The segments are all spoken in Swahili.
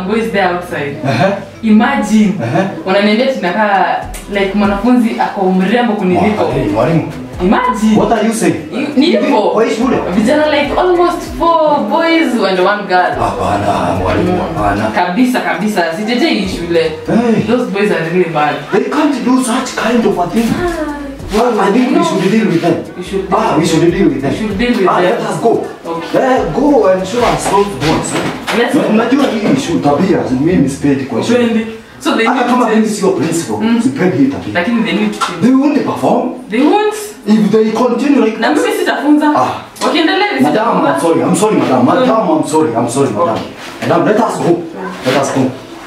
boys there outside Ehe. imagine Ehe. wananiambia tunakaa like mwanafunzi ako mrembo kuniliko Hey, mwalimu. imagine What are you saying? ni hivyo Kwa hii shule? vijana like almost four boys and one girl Hapana, mwalimu, hapana. kabisa kabisa sijeje hii shule Hey. those boys are really bad They can't do such kind of a thing. Well, I think we should deal with them. We should deal ah, with we should deal with them. We should deal with ah, them. Let us go. Okay. Eh, go and show us those boys. Let's Na- go. Unajua hii issue tabia mimi sipendi kwa shule. Twende. so they Hata need kama to mimi change sio principal, Mm. sipendi hii tabia. lakini they need to change They won't perform they won't if they continue like na mimi sitafunza Ah. wakiendelea hivi Madam, sitafunza. I'm sorry. I'm sorry, madam. Madam, I'm sorry. I'm sorry, madam. Madam, let us go. Let us go.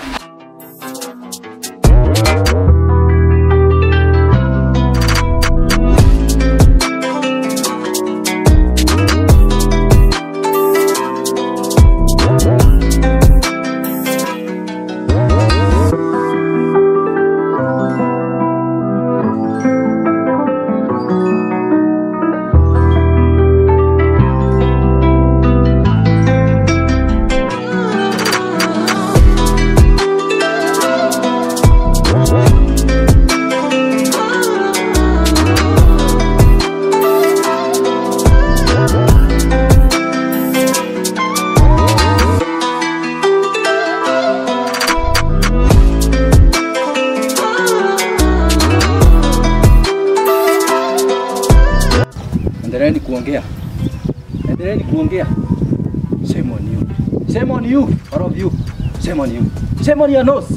Endeleeni kuongea. Endeleeni kuongea. Shame on you. Shame on you, all of you. Shame on you. Shame on your nose.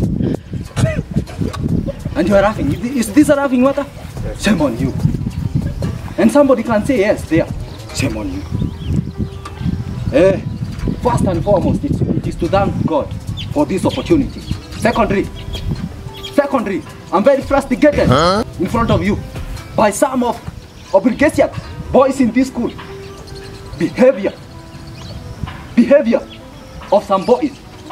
And you are laughing. Is this a laughing matter? Shame on you. And somebody can say yes there. Shame on you. Eh, first and foremost, it, it is to thank God for this opportunity. Secondly, secondly, I'm very frustrated in front of you by some of obligation boys in this school. Behavior, behavior of some boys.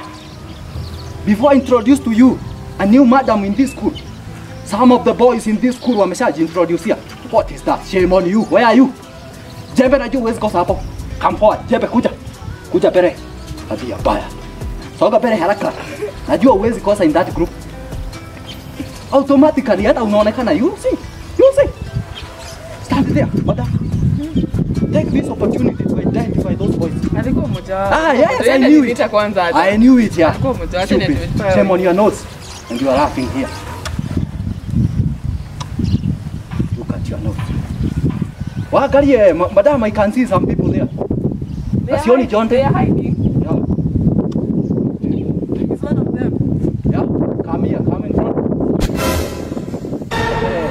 Before I introduce to you a new madam in this school, some of the boys in this school wameshaji introduce here. What is that? Shame on you. Where are you? Jembe najua huwezi kosa hapo. Come forward. Jembe kuja. Kuja mbele. Tabia mbaya. Soga mbele haraka. Najua huwezi kosa in that group. Automatically hata unaonekana you see. You see. Stand there, madam. Take this opportunity to identify those boys. alikuwa mmoja wao Ah, yes, I Tuende knew nipita it. kwanza aje. I knew it, yeah. Alikuwa mmoja wao, tena Stupid. tumepewa- Shame on your nose. And you are laughing here. Look at your nose. Waangalie, ma- madam, I can see some people there. They are Asioni hiding- Jonte. they are hiding. Yeah. He's one of them. Yeah. Come here, come in front. Eh.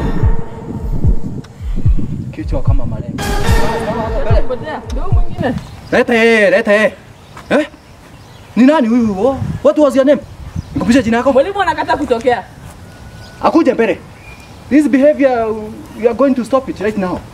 Kichwa kama malengo. Potea. Ndio mwingine. Lete, lete. Eh? Ni nani huyu? Oh, What was your name? Nikupisha jina yako? Mwalimu anakata kutokea. Akuje mbele. This behavior we are going to stop it right now.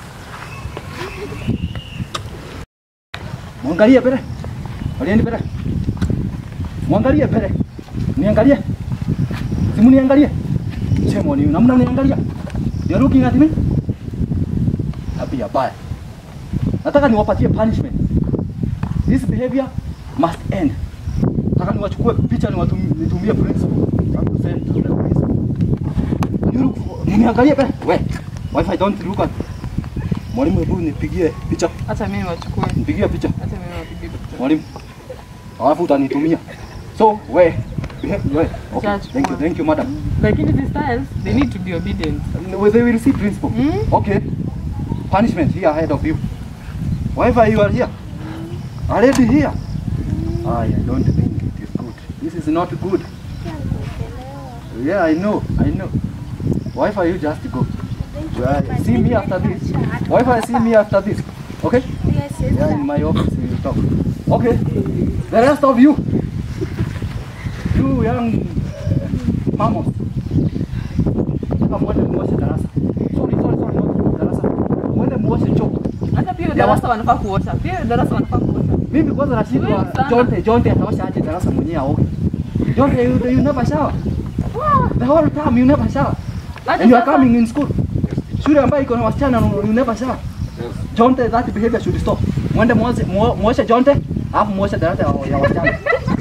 Mwangalie mbele. Walieni mbele. Mwangalie mbele. Niangalie. Simu niangalie. Shame on you. Namna niangalia. You are looking at me? Tabia baya. Nataka niwapatie punishment. This behavior must end. Nataka niwachukue picha niwatumie nitumie principal. I will send to the principal. You look for- Niangalie pale. We. Wifi don't look at. Mwalimu hebu nipigie picha. Acha mimi wachukue. Nipigie picha. Acha mimi wapige picha. Mwalimu. Alafu utanitumia. So, we. Behave, we. Okay. Chachukua. Thank you. Thank you, madam. Lakini these styles, they need to be obedient. Well, they will see principal. Mm. Okay. Punishment here ahead of you. Wherever you are here. Already here. I, I don't think it is good. This is not good. Yeah, I know. I know. Wi-Fi, you just go. Yeah, see me after this. Wi-Fi, see me after this. Okay? Yes, yes, Yeah, in my office we will talk. Okay. The rest of you. You young uh, mammals. Nataka mwende muoshe darasa. Sorry, sorry, sorry, not darasa. Mwende muoshe choo. Hata pia darasa wanafaa kuosha. Pia darasa wanafaa kuosha. Mimi kwanza nashindwa Wewe sana. Jonte, Jonte ataosha aje darasa mwenyewe aoge. Jonte, you, you never shower. The whole time you never shower. Hata And you are sasa- coming in school. Shule ambayo iko na wasichana you never shower. Jonte, that behavior should stop. Mwende muoshe muo- muoshe Jonte, alafu muoshe darasa ya ya wasichana.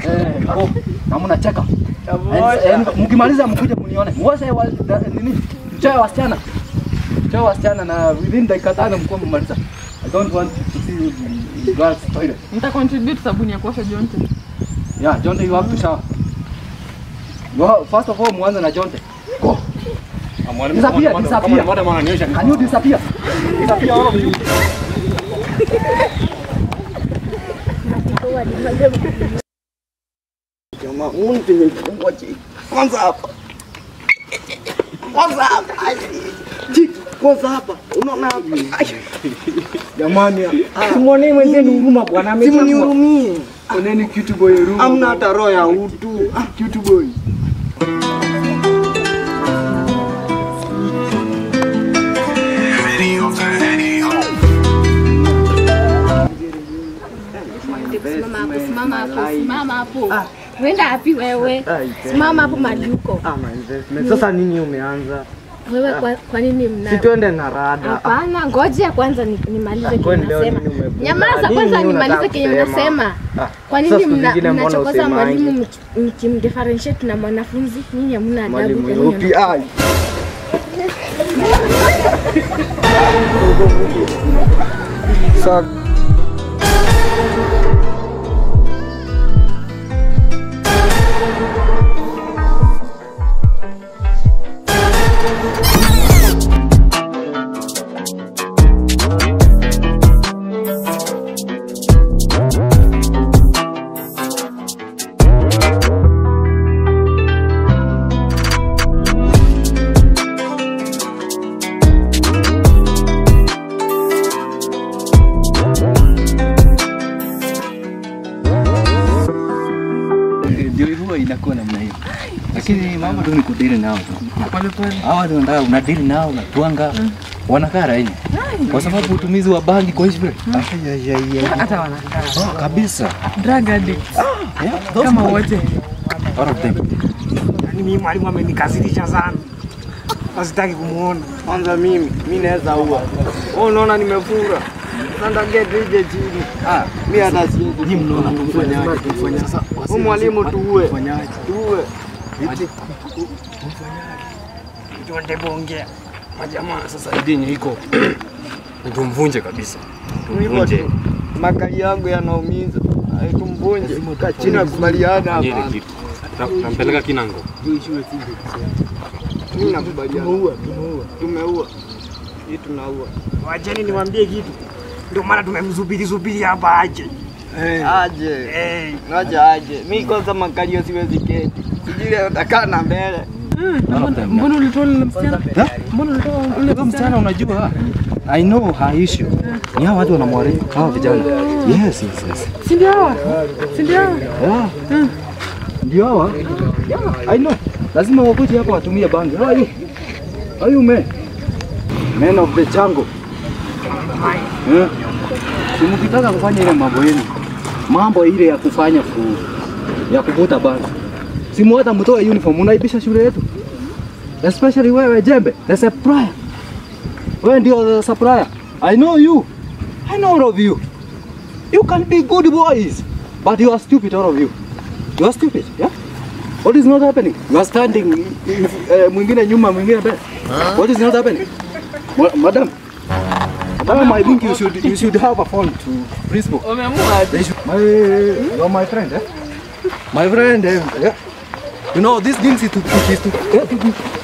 Eh, oh, na mnacheka. And- and Mkimaliza mkuje mnione. Mwoshe wa da- nini? Mchoe wasichana. Mchoe wasichana na within dakika tano mkuwa mmaliza. I don't want to see you in girls toilet. Nita contribute sabuni ya kuosha jonte. Yeah, Jonte, you have to shower. Go, first of all, mwanze na Jonte. Go. Disappear, disappear. Can you disappear? Disappear all of you. Jamaa, Mungu nimefungwa chini. Kwanza hapa. Kwanza hapa. Ai. Chini, Kwanza hapa. Unaona hapa. Ai. Jamani, simwonee mwenzenu huruma bwana, amechapwa. Simnihurumie. Oneni cute boy room. Amna hata roho ya utu. Ah, cute boy. Simama hapo, simama hapo, simama hapo. Wenda wapi wewe? Simama hapo mahali uko. Ama investment. Sasa nini umeanza? Wewe kwa, kwa nini mna Si twende na rada. Hapana, ngoja kwanza ni- nimalize kenye kwani leo unasema. nini umevunja? Nyamaza Nini kwanza nimalize unataka kenye kusema? unasema. Ah, Kwa sasa nini siku mna- zingine mbona mnachokoza usemangi? mwalimu mki- mkimdifferentiate na mwanafunzi? Nyinyi hamna adabu. Mwalimu kwa nini yupi? Ai. Sa- ndio huwa inakuwa namna hiyo, lakini mambo tu ni kudili nao tu. Hawa watu wanataka unadili nao unatwanga, wanakaa raini kwa sababu utumizi wa bangi kwa hivi Hata wanakaa. oh, kabisa Drug addicts. yeah, those Kama boys, wote. all of them. Yaani mimi mwalimu amenikasirisha sana. Nasitaki kumuona. Kwanza mimi, mimi naweza ua. Wewe unaona nimefura. Sasa get ije chini. Ah, mimi hata siwezi. Nyinyi mnaona tufanyaje? Tufanye sasa. Huyu mwalimu tuue. Tufanyaje? Tuue. Tuende bongea. Majamaa sasa idini iko ni tumvunje kabisa, Hivyo tumvunje tu. Makali yangu yanaumiza. Ai, Tumvunje. Kaa chini akubaliana fanye ile hapa. kitu. Ta- Tampeleka Kinango. Mimi nakubaliana. Tumeua, tumeua. Tumeua. Hii tunaua. Wacheni niwaambie kitu. Ndio maana tumemzubiri zubiri hapa aje. Aje. Eh, Aje aje. Mimi kwanza makalio siwezi keti. Sijui atakaa na mbele. All of them. Mbona ulitoa ule msichana? Yeah. Mbona ulitoa ule Huyo msichana unajua, I know her issue. Ni hawa watu wanamwaribu hawa vijana. Yes, yes, yes. Si ndio hawa? Si ndio hawa? Yeah. Ndio hawa? Yeah, I know. Lazima wakuje hapa watumie bangi. How are you? How are you man? Man of the jungle. Yeah. Si mkitaka kufanya ile mambo yenu. Mambo ile ya kufanya ku, ya kuvuta bangi. Simu hata mtoe uniform unaibisha shule yetu. Especially wewe jembe, the supplier. Wewe ndio the supplier. I know you. I know all of you. You can be good boys, but you are stupid, all of you. You are stupid, yeah? What is not happening? You are standing, uh, mwingine nyuma, mwingine mbele. What is not happening? Ma madam, madam, I think you should, you should have a phone to principal. Wameamua They should, my, you're my friend, eh? My friend, eh? Yeah. You know, these things is to, is to,